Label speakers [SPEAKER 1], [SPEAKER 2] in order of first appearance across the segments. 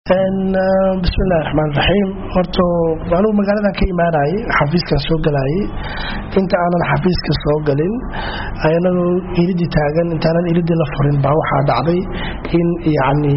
[SPEAKER 1] bismillahi raxmaan raxiim horta anugu magaaladan ka imaanayay xafiiskan soo galayay inta aanan xafiiska soo galin anagoo iridii taagan intaanan iridii la furin baa waxaa dhacday in yacni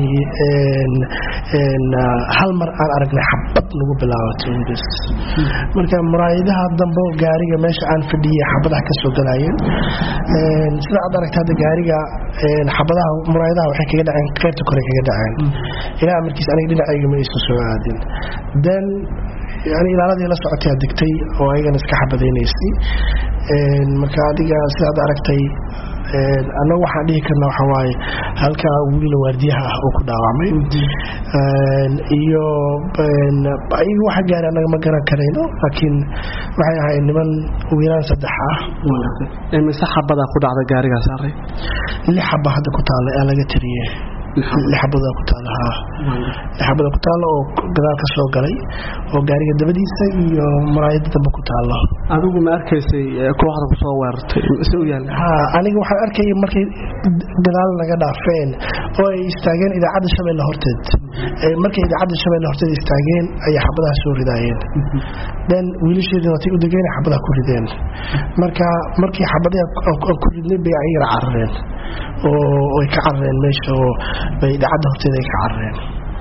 [SPEAKER 1] hal mar aan aragnay xabad nagu bilaabatay bs marka muraayadaha dambe gaariga meesha aan fadhiyay xabadaha ka soo galayeen sida aad aragta hadda gaariga xabadaha muraayadaha waxay kaga dhaceen qaybta kore kaga dhaceen ilaa amarkiis aniga dhinacayga ma aysan soo aadin then yani ilaaladii la socotay degtay oo ayagana iska xabadaynaysay marka adiga sidaad aragtay annagu waxaan dhihi karna waxa waaye halkaa wiila waardiyaha ah oo ku dhaawacmay iyo ayaga waxa gaari annaga ma garan karayno laakiin waxay ahayd niman wiilaan saddex ah
[SPEAKER 2] mise xabadaa ku dhacda gaarigaa saaray
[SPEAKER 1] lix xaba hadda ku taalla ee laga tiriye lixabada ku taal lixabada ku taalla oo gadaal ka soo galay oo gaariga dabadiisa iyo maraayada dambe ku taalla
[SPEAKER 2] adigu ma arkaysay kooxda ku soo weerartay mise u yaal
[SPEAKER 1] ha aniga waxaan arkayay markay gadaal naga dhaafeen oo ay istaageen idaacadda shabeelle horteed markay idaacadda shabeelle horteed istaageen ayay xabadaha soo ridaayeen then wiilasheedii watay u degeen xabadaha ku rideen marka markii xabadaha ku ridnay bay ayagana carareen oo ay ka carareen meesha oo bay idaacadda horteeda ay ka carareen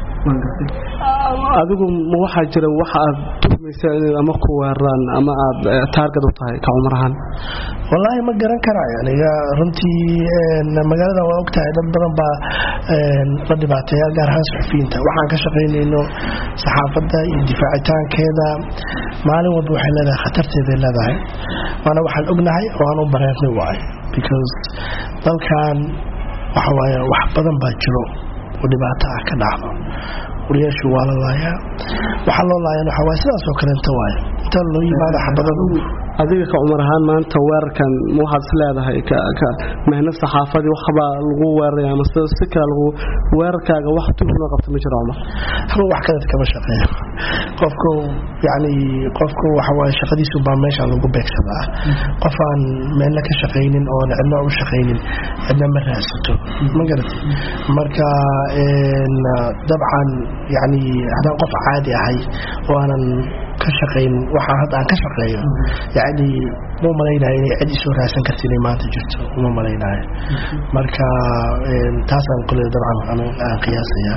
[SPEAKER 2] adigu ma waxaa jira waxa aad tuhmaysa inay ama ku weeraraan ama aad taargad u tahay ka cumar ahaan
[SPEAKER 1] wallaahi ma garan karaa aniga runtii magaalada waa ogtahay dad badan baa la dhibaateeya gaar ahaan suxufiyiinta waxaan ka shaqaynayno saxaafadda iyo difaacitaankeeda maalin walba waxay leedahay khatarteeday leedahay waana waxaan ognahay oo aan u bareernay waay because dalkan waxa waaye wax badan baa jiro oo dhibaato ah ka dhacdo wariyaashu waa la laayaa waxaa loo laayan waxaa waay sidaasoo kaleenta waaye inta loo yimaado xabadadu
[SPEAKER 2] adiga ka cumar ahaan maanta weerarkan waxaad is leedahay mehnad saxaafadii waxbaa lagu weeraraya ama si kale lagu weerarkaaga wax tuhma qabta ma jiro cumar
[SPEAKER 1] haba wax kadad kama shaqeeyo qofku yani qofku waxawaaye shaqadiisu baa meesha lagu beegsadaa qof aan meelna ka shaqaynin oon cidna u shaqaynin cidna ma raadsato ma garata marka dabcan yani haddaan qof caadi ahay oo aanan ka shaqayn waxaa hadda aan ka shaqeeyo yani ma malaynayo inay cid isoo raadsan karta inay maanta jirto uma malaynayo marka taasaan kole dabcan aan qiyaasaya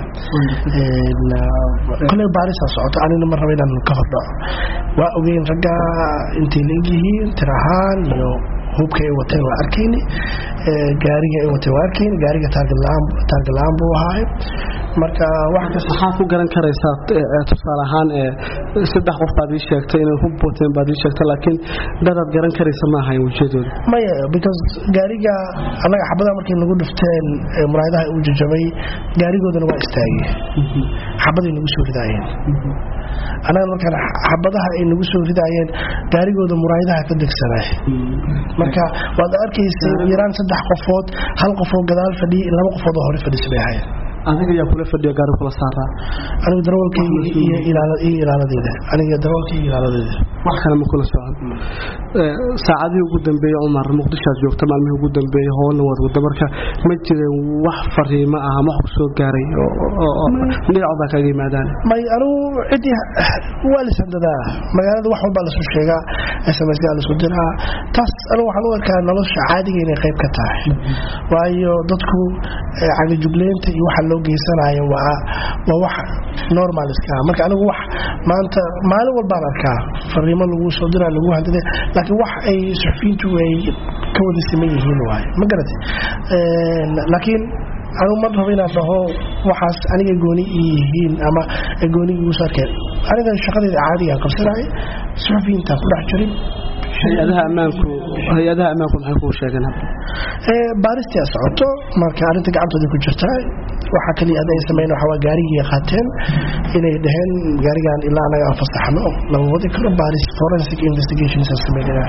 [SPEAKER 1] kole baarisaa socoto anina ma raba inaan ka hordhaco waa ogeyn ragga intay leegyihiin tir ahaan iyo hubka ay wateen waa arkayni gaariga ay wateen waa arkayni gaariga taarga la-aan buu ahaaye marka
[SPEAKER 2] waxaa ku garan karaysaa tusaale ahaan saddex qof baad ii sheegtay inay hub wateen baad ii sheegtay laakiin dadaad garan karaysa ma ahayn wejiyadooda
[SPEAKER 1] maya because gaariga annaga xabadaha markay nagu dhufteen muraayadaha uu jajabay gaarigoodana waa istaagay xabaday nagu soo ridaayeen annaga markaan xabadaha ay nagu soo ridaayeen gaarigooda muraayadaha ka degsanay marka waad arkaysay yaraan saddex qofood hal qofoo gadaal fadhiyay laba qofood oo hore fadhisa bay ahayen
[SPEAKER 2] adiga ayaa kula fadhiya gaari kula saaraa
[SPEAKER 1] anigu darawalkayga iyo ilaaladeeda aniga darawalkayga iyo ilaaladeeda
[SPEAKER 2] wax kale ma kula socon saacadihii ugu dambeeyey cumar muqdishoaad joogta maalmihii ugu dambeeyey howlna waad wada marka ma jireen wax fariimo ah ama wax ku soo gaaray dhinacoodaa kaga yimaadaan
[SPEAKER 1] may anigu ciddii waa lisandadaa magaalada wax walbaa lasu sheegaa smsgaa lasu diraa taas anigu waxaan u arkaa nolosha caadiga inay qayb ka tahay waayo dadku cagajugleynta iyo waxa loo geysanayo waa waa wax normal iska marka anigu wax maanta maalin walbaan arkaa fariimo lagu soo diraa lagu handada laakiin wax ay suxufiyiintu ay ka wada siman yihiin waaye ma garatay laakiin anigu ma rabo inaan dhaho waxaas aniga gooni yihiin ama goonigi igu soo arkeen aniga shaqadeeda caadigaan qabsanaya suxufiyiintaan ku dhex jirin
[SPEAKER 2] hay-adaha ammaanku hay-adaha ammaanku maxay kuu sheegeen
[SPEAKER 1] baaristii a socoto marka arrinta gacantooda ku jirta waxaa kaliya hadda ay sameyn waxa waa gaarigii qaateen inay dhaheen gaarigan ilaa anaga aan fasaxno lama wadi karo baaris forensic investigations aan sameynaya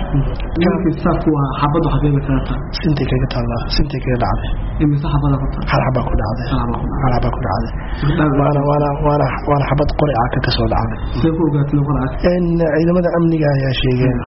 [SPEAKER 2] xabadu xageeba kaga taa
[SPEAKER 1] sintay kaga taallaa sintay kaga dhacday
[SPEAKER 2] imise xabada ku taa
[SPEAKER 1] hal xabaa ku dhacday hal xabaa ku dhacday waana waana waana waana xabad qori ah ka kasoo dhacday
[SPEAKER 2] see ku ogaatay qor
[SPEAKER 1] ciidamada amniga ayaa sheegeen